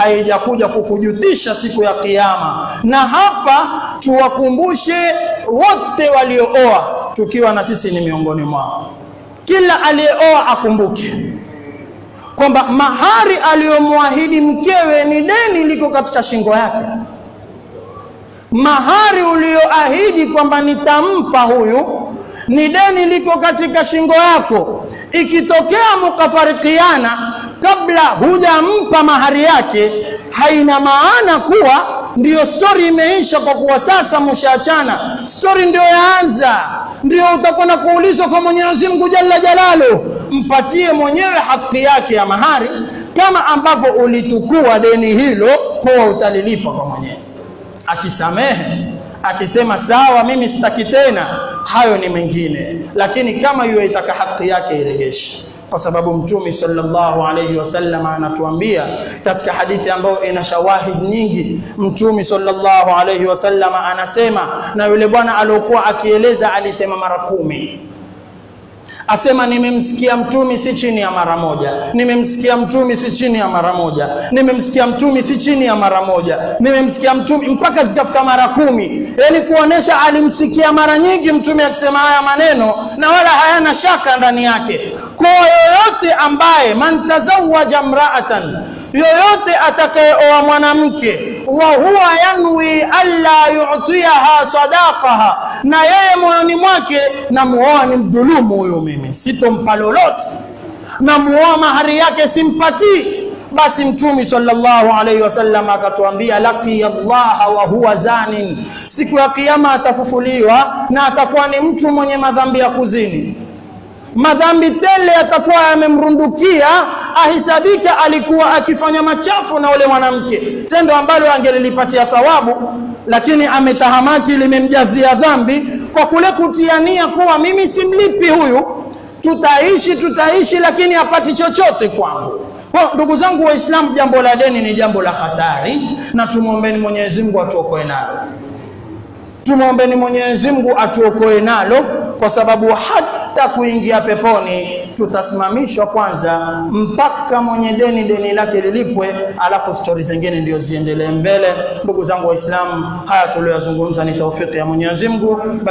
haijakuja kukujutisha siku ya kiyama. Na hapa tuwakumbushe wote waliooa, tukiwa na sisi ni miongoni mwao. Kila aliyeoa akumbuke kwamba mahari aliyomwahidi mkewe ni deni liko katika shingo yake. Mahari ulioahidi kwamba nitampa huyu ni deni liko katika shingo yako. Ikitokea mukafarikiana kabla hujampa mahari yake, haina maana kuwa ndiyo stori imeisha, kwa kuwa sasa mshaachana. Stori ndio yaanza, ndio utakwenda kuulizwa kwa Mwenyezi Mungu Jalla Jalalu. Mpatie mwenyewe haki yake ya mahari, kama ambavyo ulitukua deni hilo, kuwa utalilipa kwa mwenyewe. Akisamehe akisema sawa, mimi sitaki tena, hayo ni mengine, lakini kama hiyo itaka haki yake iregeshe kwa sababu Mtume sallallahu alayhi wasallam anatuambia katika hadithi ambayo ina shawahid nyingi. Mtume sallallahu alayhi wasallam anasema, na yule bwana aliokuwa akieleza alisema mara kumi asema nimemsikia mtumi si chini ya mara moja, nimemsikia mtumi si chini ya mara moja, nimemsikia mtumi si chini ya mara moja, nimemsikia mtumi mpaka zikafika mara kumi. Yani kuonesha alimsikia mara nyingi mtume akisema haya maneno na wala hayana shaka ndani yake. Kwa yoyote ambaye man tazawaja mraatan, yoyote atakayeoa mwanamke wa huwa yanwi alla yu'tiyaha sadaqaha, na yeye moyoni mwake namuoa ni mdhulumu huyo, mimi sitompa lolote, namuoa mahari yake simpatii. Basi Mtume sallallahu alaihi wasallam akatuambia, laqiya Allah wa huwa zanin, siku ya Kiyama atafufuliwa na atakuwa ni mtu mwenye madhambi ya kuzini madhambi tele yatakuwa yamemrundukia, ahisabika alikuwa akifanya machafu na ule mwanamke, tendo ambalo angelilipatia thawabu, lakini ametahamaki, limemjazia dhambi kwa kule kutiania kuwa mimi simlipi huyu, tutaishi tutaishi, lakini hapati chochote kwangu. Kwa ndugu zangu Waislamu, jambo la deni ni jambo la hatari, na tumwombeni Mwenyezi Mungu atuokoe nalo tumwombeni Mwenyezi Mungu atuokoe nalo, kwa sababu hata kuingia peponi tutasimamishwa kwanza mpaka mwenye deni deni lake lilipwe, alafu stori zingine ndio ziendelee mbele. Ndugu zangu Waislamu, haya tuliyozungumza ni taufiki ya Mwenyezi Mungu.